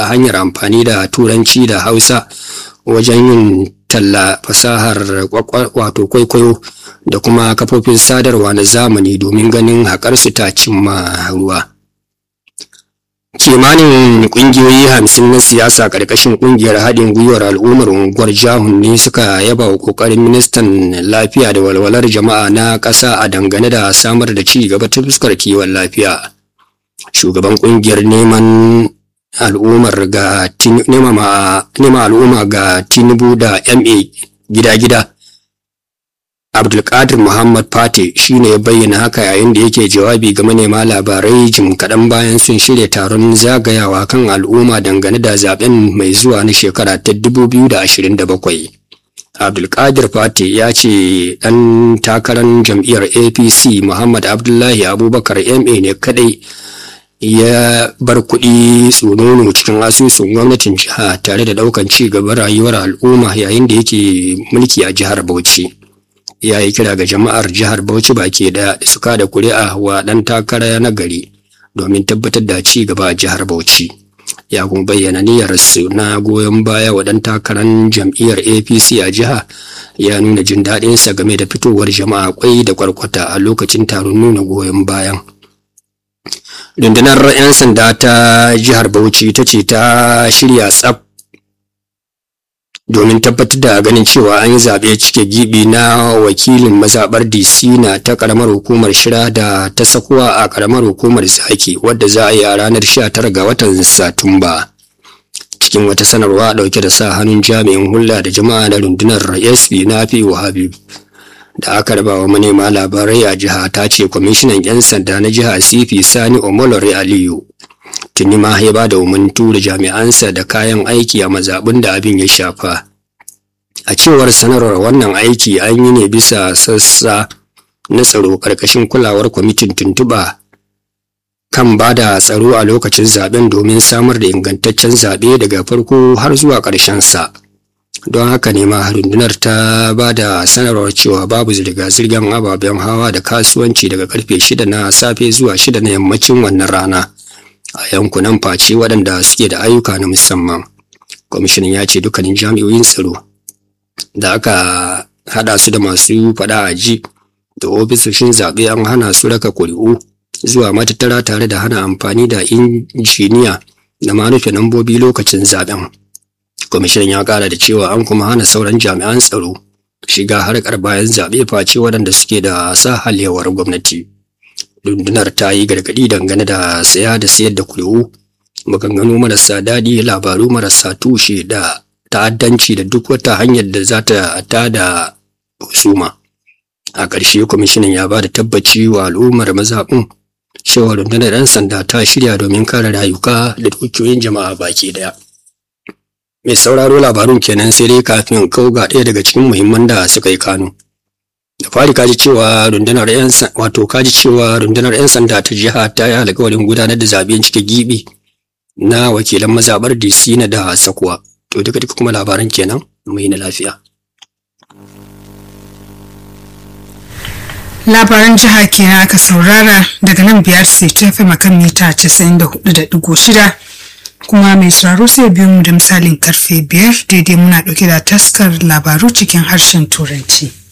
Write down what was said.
a hanyar amfani da turanci da hausa wajen yin talla fasahar wato kwaikwayo da kuma kafofin sadarwa na zamani domin ganin haƙarsu ta cimma ruwa. kimanin kungiyoyi hamsin na siyasa ƙarƙashin ƙungiyar haɗin gwiwar al'ummar unguwar jahun ne suka yaba wa ƙoƙarin ministan lafiya da walwalar jama'a na ƙasa a dangane da samar da ci gaba ta fuskar kiwon lafiya shugaban ƙungiyar neman al'ummar ga nema al'umma ga tinubu da ma gida-gida abdulkadir muhammad fate shine ya bayyana haka yayin da yake jawabi ga manema labarai jim kaɗan bayan sun shirya taron zagayawa kan al'umma dangane da zaben mai zuwa na shekara ta 2027 abdulkadir fate ya ce ɗan takarar jam'iyyar apc muhammad abdullahi abubakar ma ne kadai ya bar kuɗi tsonono cikin asusun gwamnatin jiha tare da ɗaukan ci gaban rayuwar al'umma yayin da yake mulki a jihar bauchi ya yi kira ga jama'ar jihar Bauchi baki da su kada kuri'a wa ɗan takara na gari domin tabbatar da ci gaba a jihar Bauchi. Ya kuma bayyana niyyarsu na goyon baya wa ɗan takarar jam'iyyar APC a jiha ya nuna jin daɗinsa game da fitowar jama'a kwai da kwarkwata a lokacin taron nuna goyon bayan. Rundunar 'yan sanda ta jihar Bauchi ta ce ta shirya tsaf domin tabbatar da ganin cewa an yi zaɓe cike gibi na wakilin mazaɓar disina ta ƙaramar hukumar shira da ta sakuwa a ƙaramar hukumar zaki wadda za a yi a ranar 19 ga watan satumba cikin wata sanarwa ɗauke da sa hannun jami'in hulɗa da jama'a na rundunar sp na fi habib da aka raba wa manema labarai a jiha ta ce kwamishinan 'yan sanda na jiha cp sani omolore aliyu tuni ma ya ba da umarnin tura jami'ansa da kayan aiki a mazaɓin da abin ya shafa a cewar sanarwar wannan aiki an yi ne bisa sassa na tsaro ƙarƙashin kulawar kwamitin tuntuɓa kan ba da tsaro a lokacin zaben domin samar da ingantaccen zaɓe daga farko har zuwa ƙarshen sa don haka ne ma rundunar ta ba da sanarwar cewa babu zirga-zirgar ababen hawa da kasuwanci daga karfe shida na safe zuwa shida na yammacin wannan rana a yankunan face waɗanda suke da ayyuka na musamman kwamishinan ya ce dukkanin jami'oyin tsaro da aka haɗa su da masu faɗa a ji da ofisoshin zaɓe an hana su raka kuri'u zuwa matattara tare da hana amfani da injiniya da manufe lambobi lokacin zaɓen kwamishinan ya ƙara da cewa an kuma hana sauran jami'an tsaro shiga harkar bayan zaɓe face waɗanda suke da sahalewar gwamnati. rundunar ta yi gargaɗi dangane da saya da sayar da kuri'u maganganu marasa daɗi labaru marasa tushe da ta'addanci da duk wata hanyar da za ta tada husuma a ƙarshe kwamishinan ya ba da tabbaci wa al'ummar mazaɓin cewa rundunar 'yan sanda ta shirya domin kare rayuka da dukiyoyin jama'a baki daya mai sauraro labarun kenan sai dai kafin kau ga ɗaya daga cikin muhimman da suka yi kano da fari kaji cewa rundunar yan wato kaji cewa rundunar yan sanda ta jiha ta yi alƙawarin gudanar da zaben cike gibi na wakilan mazabar DC na da sakuwa to duka duka kuma labaran kenan mu yi na lafiya labaran jiha kenan aka saurara daga nan biyar sai ta fi makan mita 94.6 kuma mai sauraro sai biyu mu da misalin karfe biyar daidai muna ɗauke da taskar labaru cikin harshen turanci.